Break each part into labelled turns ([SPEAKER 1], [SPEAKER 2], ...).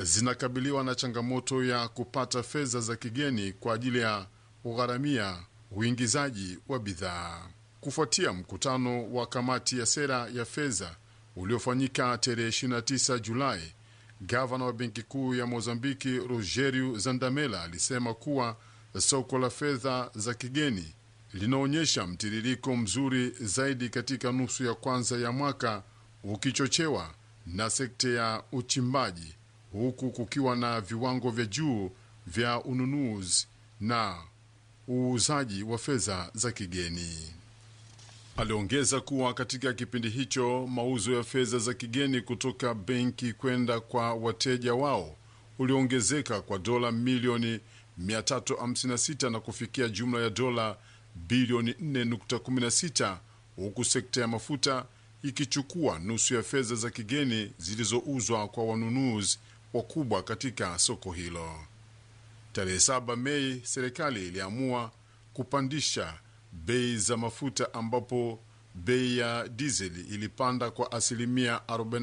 [SPEAKER 1] zinakabiliwa na changamoto ya kupata fedha za kigeni kwa ajili ya kugharamia uingizaji wa bidhaa. Kufuatia mkutano wa kamati ya sera ya fedha uliofanyika tarehe 29 Julai, gavana wa benki kuu ya Mozambiki Rogerio Zandamela alisema kuwa soko la fedha za kigeni linaonyesha mtiririko mzuri zaidi katika nusu ya kwanza ya mwaka, ukichochewa na sekta ya uchimbaji, huku kukiwa na viwango vya juu vya ununuzi na uuzaji wa fedha za kigeni. Aliongeza kuwa katika kipindi hicho mauzo ya fedha za kigeni kutoka benki kwenda kwa wateja wao uliongezeka kwa dola milioni 356 na kufikia jumla ya dola bilioni 4.16 huku sekta ya mafuta ikichukua nusu ya fedha za kigeni zilizouzwa kwa wanunuzi wakubwa katika soko hilo. Tarehe 7 Mei, serikali iliamua kupandisha bei za mafuta ambapo bei ya dizeli ilipanda kwa asilimia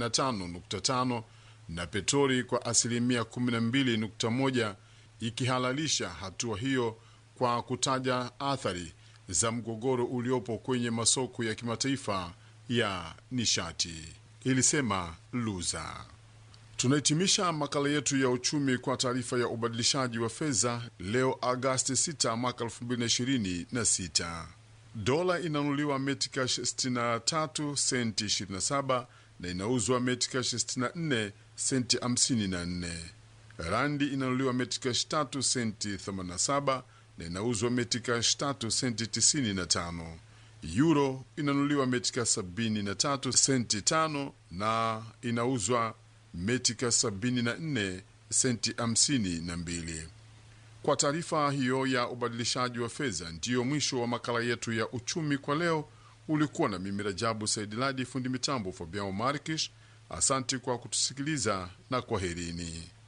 [SPEAKER 1] 45.5 na petroli kwa asilimia 12.1, ikihalalisha hatua hiyo kwa kutaja athari za mgogoro uliopo kwenye masoko ya kimataifa ya nishati, ilisema Luza. Tunahitimisha makala yetu ya uchumi kwa taarifa ya ubadilishaji wa fedha leo Agasti 6 mwaka 2026. Dola inanunuliwa metikash 63 senti 27 na inauzwa metikash 64 senti 54. Randi inanunuliwa metikash 3 senti 87 na inauzwa metikash 3 senti 95. Euro inanunuliwa metika 73 senti 5 na inauzwa metika 74 senti 52. Kwa taarifa hiyo ya ubadilishaji wa fedha, ndiyo mwisho wa makala yetu ya uchumi kwa leo. Ulikuwa na mimi Rajabu Saidiladi, fundi mitambo Fabiao Markish. Asante kwa kutusikiliza na kwaherini.